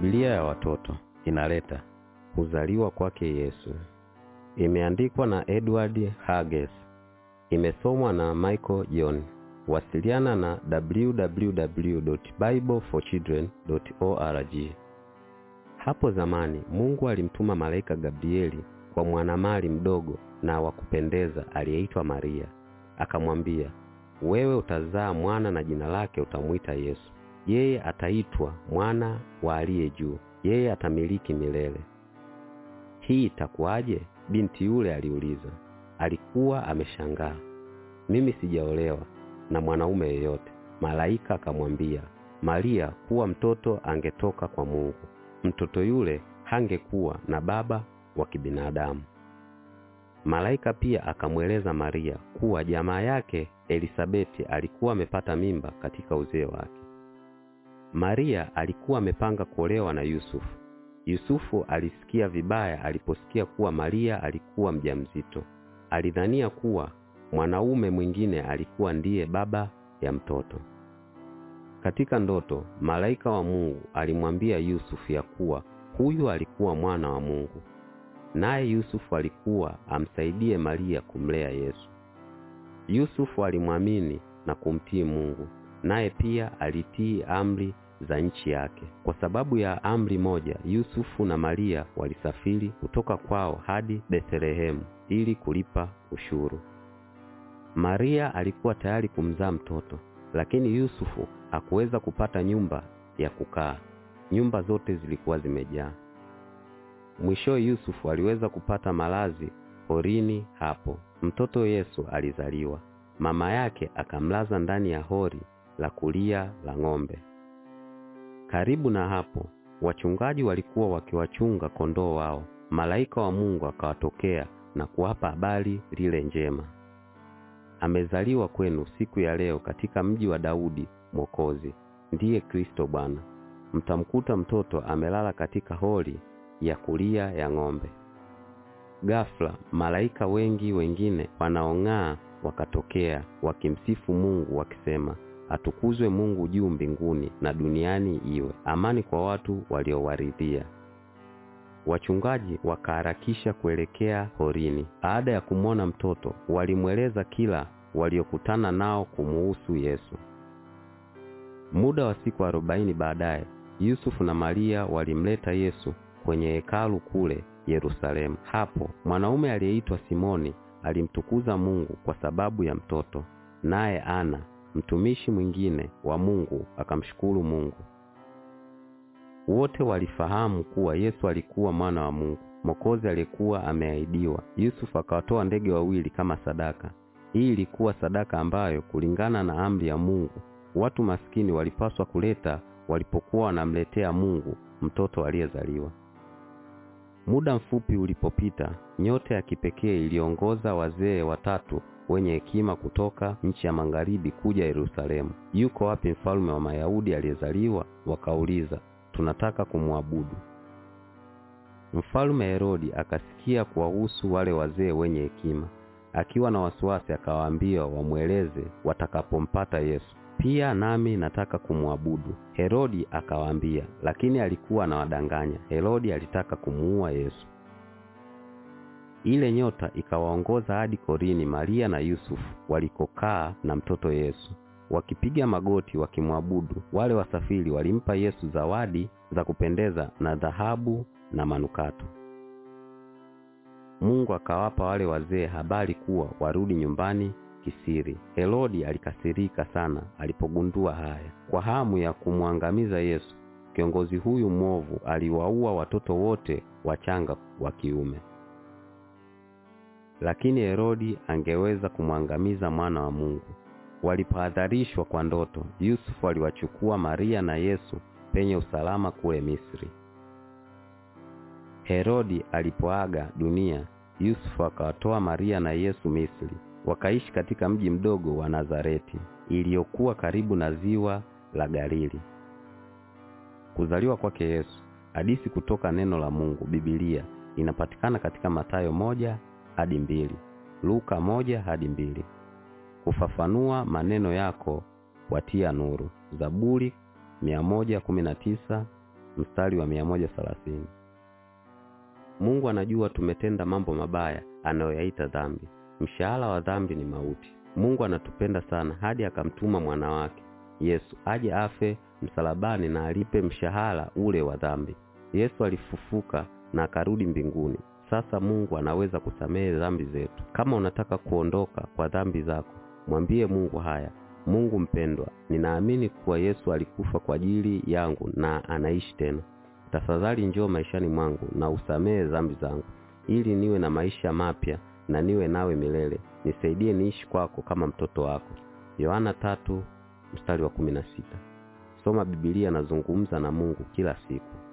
Biblia ya watoto inaleta kuzaliwa kwake Yesu. Imeandikwa na Edward Hages. Imesomwa na Michael John. Wasiliana na www.bibleforchildren.org. Hapo zamani Mungu alimtuma malaika Gabrieli kwa mwanamali mdogo na wa kupendeza aliyeitwa Maria. Akamwambia, wewe utazaa mwana na jina lake utamwita Yesu. Yeye ataitwa mwana wa aliye juu. Yeye atamiliki milele. Hii itakuwaje? Binti yule aliuliza. Alikuwa ameshangaa. Mimi sijaolewa na mwanaume yeyote. Malaika akamwambia Maria kuwa mtoto angetoka kwa Mungu. Mtoto yule hangekuwa na baba wa kibinadamu. Malaika pia akamweleza Maria kuwa jamaa yake Elisabeti alikuwa amepata mimba katika uzee wake. Maria alikuwa amepanga kuolewa na Yusufu. Yusufu alisikia vibaya aliposikia kuwa Maria alikuwa mjamzito. Alidhania kuwa mwanaume mwingine alikuwa ndiye baba ya mtoto. Katika ndoto, malaika wa Mungu alimwambia Yusufu ya kuwa huyu alikuwa mwana wa Mungu, naye Yusufu alikuwa amsaidie Maria kumlea Yesu. Yusufu alimwamini na kumtii Mungu, naye pia alitii amri za nchi yake. Kwa sababu ya amri moja, Yusufu na Maria walisafiri kutoka kwao hadi Bethlehemu ili kulipa ushuru. Maria alikuwa tayari kumzaa mtoto, lakini Yusufu hakuweza kupata nyumba ya kukaa. Nyumba zote zilikuwa zimejaa. Mwishowe Yusufu aliweza kupata malazi horini. Hapo mtoto Yesu alizaliwa. Mama yake akamlaza ndani ya hori la kulia la ng'ombe. Karibu na hapo, wachungaji walikuwa wakiwachunga kondoo wao. Malaika wa Mungu akawatokea na kuwapa habari lile njema. Amezaliwa kwenu siku ya leo katika mji wa Daudi Mwokozi, ndiye Kristo Bwana. Mtamkuta mtoto amelala katika hori ya kulia ya ng'ombe. Ghafla malaika wengi wengine wanaong'aa wakatokea wakimsifu Mungu wakisema, atukuzwe Mungu juu mbinguni na duniani iwe amani kwa watu waliowaridhia. Wachungaji wakaharakisha kuelekea horini. Baada ya kumwona mtoto, walimweleza kila waliokutana nao kumuhusu Yesu. Muda wa siku arobaini baadaye, Yusufu na Maria walimleta Yesu kwenye hekalu kule Yerusalemu. Hapo mwanaume aliyeitwa Simoni alimtukuza Mungu kwa sababu ya mtoto, naye Ana mtumishi mwingine wa Mungu akamshukuru Mungu. Wote walifahamu kuwa Yesu alikuwa mwana wa Mungu, Mwokozi aliyekuwa ameahidiwa. Yusufu akawatoa ndege wawili kama sadaka. Hii ilikuwa sadaka ambayo kulingana na amri ya Mungu watu maskini walipaswa kuleta walipokuwa wanamletea Mungu mtoto aliyezaliwa. Muda mfupi ulipopita, nyota ya kipekee iliongoza wazee watatu wenye hekima kutoka nchi ya magharibi kuja Yerusalemu. Yuko wapi mfalme wa Mayahudi aliyezaliwa? Wakauliza, tunataka kumwabudu. Mfalme Herodi akasikia kuwahusu wale wazee wenye hekima. Akiwa na wasiwasi, akawaambia wamweleze watakapompata Yesu. Pia nami nataka kumwabudu. Herodi akawaambia, lakini alikuwa anawadanganya. Herodi alitaka kumuua Yesu. Ile nyota ikawaongoza hadi korini Maria na Yusufu walikokaa na mtoto Yesu. Wakipiga magoti wakimwabudu, wale wasafiri walimpa Yesu zawadi za kupendeza na dhahabu na manukato. Mungu akawapa wale wazee habari kuwa warudi nyumbani kisiri. Herodi alikasirika sana alipogundua haya. Kwa hamu ya kumwangamiza Yesu, kiongozi huyu mwovu aliwaua watoto wote wachanga wa kiume. Lakini Herodi angeweza kumwangamiza mwana wa Mungu. Walipohadharishwa kwa ndoto, Yusufu aliwachukua Maria na Yesu penye usalama kule Misri. Herodi alipoaga dunia, Yusufu akawatoa Maria na Yesu Misri. Wakaishi katika mji mdogo wa Nazareti iliyokuwa karibu na ziwa la Galili. Kuzaliwa kwake Yesu, hadithi kutoka neno la Mungu, Biblia inapatikana katika Mathayo moja hadi mbili, Luka moja hadi mbili. Kufafanua maneno yako watia nuru, Zaburi 119 mstari wa mia moja thelathini. Mungu anajua tumetenda mambo mabaya anayoyaita dhambi. Mshahara wa dhambi ni mauti. Mungu anatupenda sana hadi akamtuma mwana wake Yesu aje afe msalabani na alipe mshahara ule wa dhambi. Yesu alifufuka na akarudi mbinguni. Sasa Mungu anaweza kusamehe dhambi zetu. Kama unataka kuondoka kwa dhambi zako, mwambie Mungu haya: Mungu mpendwa, ninaamini kuwa Yesu alikufa kwa ajili yangu na anaishi tena. Tafadhali njoo maishani mwangu na usamehe dhambi zangu, ili niwe na maisha mapya na niwe nawe milele. Nisaidie niishi kwako kama mtoto wako. Yohana tatu mstari wa kumi na sita. Soma Biblia na zungumza na Mungu kila siku.